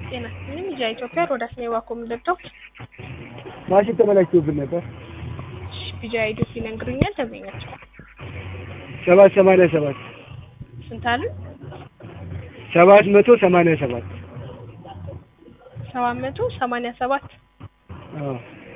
ጤና ይስጥልኝ ልጅ ኢትዮጵያ ሮዳስ ነው የዋኮም ልደው ማሽን ተበላሽቶብን ነበር። ቢጃ አይዲስ ይነግሩኛል። ተገኛቸው ሰባት ሰማንያ ሰባት ስንት አሉ? ሰባት መቶ ሰማንያ ሰባት ሰባት መቶ ሰማንያ ሰባት አዎ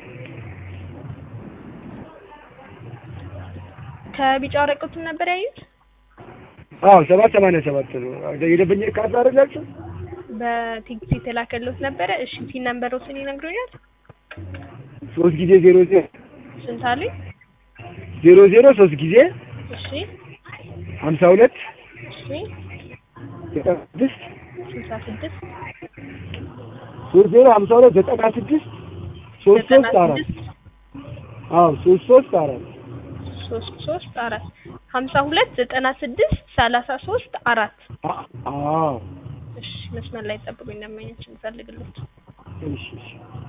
ከቢጫ ወረቀቱን ነበር ያዩት። አዎ ሰባት ሰማንያ ሰባት ነው የደንበኛ ካርድ አደረጋችሁ? በቴክስት የተላከልዎት ነበረ። እሺ ፒን ነምበሮትን ይነግሩኛል። ሶስት ጊዜ ዜሮ ዜሮ ስንት አሉኝ? ዜሮ ዜሮ ሶስት ጊዜ እሺ ሀምሳ ሁለት እሺ ዘጠና ስድስት ስልሳ ስድስት ሶስት ዜሮ ሀምሳ ሁለት ዘጠና ስድስት ሶስት ዘጠና ሶስት አራት ስድስት አዎ ሶስት ሶስት አራት ሶስት ሶስት አራት ሀምሳ ሁለት ዘጠና ስድስት ሰላሳ ሶስት አራት አ- አዎ እሺ መስመር ላይ ጠብቁኝ። እንደማይነችን ፈልግልዎት እሺ እሺ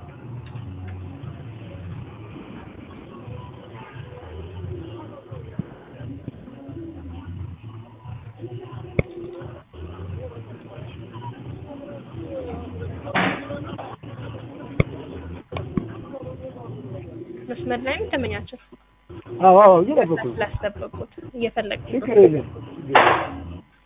መስመር ላይ ነው ተመኛቸው አዎ አዎ እየጠበኩ ነው። ስላስጠበቁት እየፈለግኩ ችግር የለም ችግር የለም።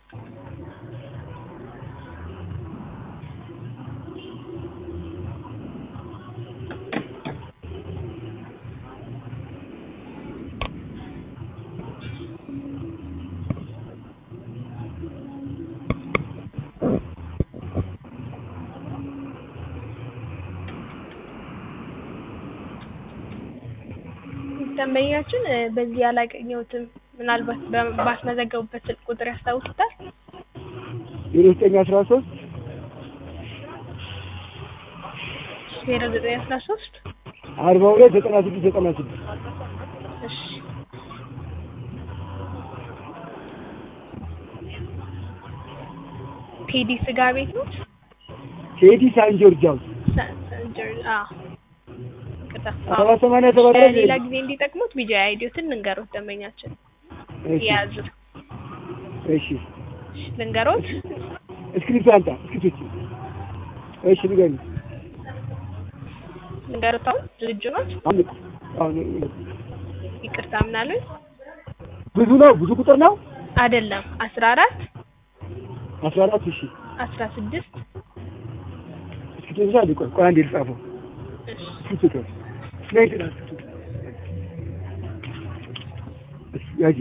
ደንበኛችን እ፣ በዚህ ያላገኘሁትም ምናልባት በ- ባስመዘገቡበት ስልክ ቁጥር ያስታውሱታል? ዜሮ ዘጠኝ አስራ ሶስት ዜሮ ዘጠኝ አስራ ሶስት አርባ ሁለት ዘጠና ስድስት ዘጠና ስድስት እሺ ቴዲ ስጋ ቤት ነው? ቴዲ ሳን ጆርጅ ሃውስ ሰ- ሰንጀር- አዎ። ይቅርታ። አርባ ሰማንያ ሰባት ላይ ሌላ ጊዜ እንዲጠቅሙት ቢጃ አይዲዮትን ልንገሮት ደንበኛችን እሺ የያዙ እሺ ልንገሮት እስክሪፕት አምጣ እስክሪፕት እሺ ንገሪኝ ልንገሮት አሁን ዝግጁ ኖት? አምጥ አሁን ይቅርታ ምናሉኝ? ብዙ ነው ብዙ ቁጥር ነው አይደለም አስራ አራት አስራ አራት እሺ አስራ ስድስት እስክሪፕት አለ ቆይ ቆይ አንዴ ልጻፈው እሺ እስክሪፕት ስላይድ ነው ያጂ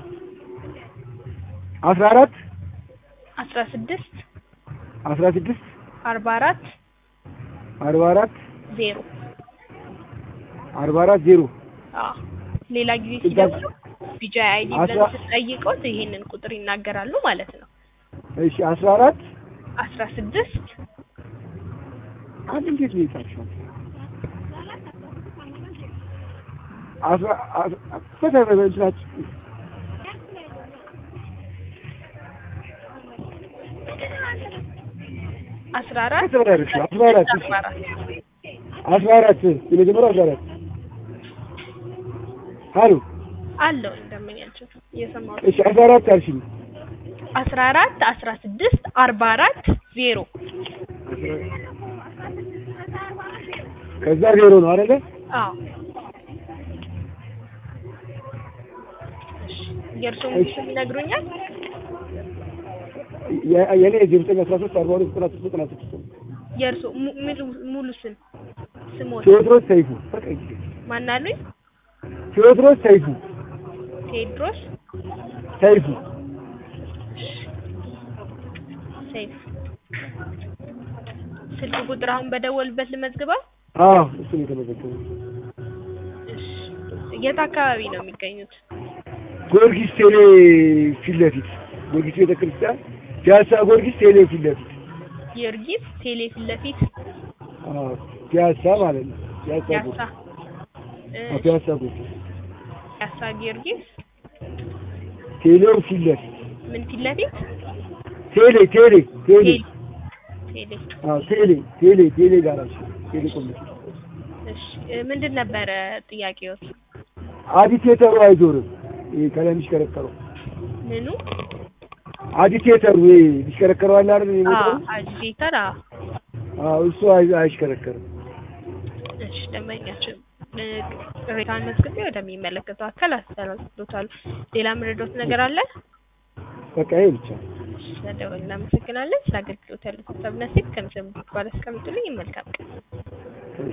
አስራ አራት አስራ ስድስት አስራ ስድስት አርባ አራት አርባ አራት ዜሮ አርባ አራት ዜሮ አዎ ሌላ ጊዜ ስልሳ- ሲደውሉ ቢጃ አይዲ ብለን አስራ- ስንጠይቀውት ይሄንን ቁጥር ይናገራሉ ማለት ነው። እሺ አስራ አራት አስራ ስድስት አንድ እንዴት ነው የጻፍሽው? አስራ አስራ ፈታ በእንትናችሁ አስራ አራት አስራ አራት አስራ አራት እሺ አርባ አራት አስራ አራት የመጀመሪያው አስራ አራት አሉ አለው እንደምኛቸው እየሰማሁት እሺ አስራ አራት አልሽኝ አስራ አራት አስራ ስድስት አርባ አራት ዜሮ ከዛ ዜሮ ነው አይደለ? አዎ እሺ የእርስዎ እሺ። ስም ይነግሩኛል? የ- የኔ ዜሮ ዘጠኝ አስራ ሶስት አርባ ሁለት ዘጠና ስድስት ዘጠና ስድስት ነው። የእርስዎ mu- ሙሉ- ሙሉ ስም ስሞት ቴዎድሮስ ሰይፉ በቃ ይሄ። ማናሉኝ? ቴዎድሮስ ሰይፉ ቴዎድሮስ ሰይፉ ሰይፍ ስልክ ቁጥር አሁን በደወልበት ልመዝግበው? አዎ እሱ ነው የተመዘገበው። እሺ የት አካባቢ ነው የሚገኙት? ጊዮርጊስ ቴሌ ፊት ለፊት ጊዮርጊስ ቤተክርስቲያን ፒያሳ ጊዮርጊስ ቴሌ ፊት ለፊት ጊዮርጊስ ቴሌ ፊት ለፊት አዎ ፒያሳ ማለት ነው። ፒያሳ ያሳ ጊዮርጊስ አዎ ፒያሳ ጊዮርጊስ ያሳ ጊዮርጊስ ቴሌው ፊት ለፊት ምን ፊት ለፊት ቴሌ ቴሌ ቴሌ ቴሌ ቴሌ አዎ ቴሌ ቴሌ ቴሌ ጋራጅ ቴሌ ኮሚሽን እሺ እ፣ ምንድን ነበረ ጥያቄዎት? አዲቴተሩ አይዞርም። ይሄ ከላይ የሚሽከረከረው ምኑ አዲቴተሩ ይሄ የሚሽከረከረው አለ አይደል? አዎ የሚሞተው አጂቴተር አዎ አዎ እሱ አይ- አይሽከረከርም። እሺ ደንበኛችን እ፣ ቅሬታውን መዝግቤ ወደሚመለከተው አካል አስተላልፎታል። ሌላ ምረዶት ነገር አለ? በቃ ይሄ ብቻ። ስለደወልን እናመሰግናለን። ስለ አገልግሎት ያሉት ሀሳብና ሴት ከምስል ባለ አስቀምጡልኝ። መልካም ቀን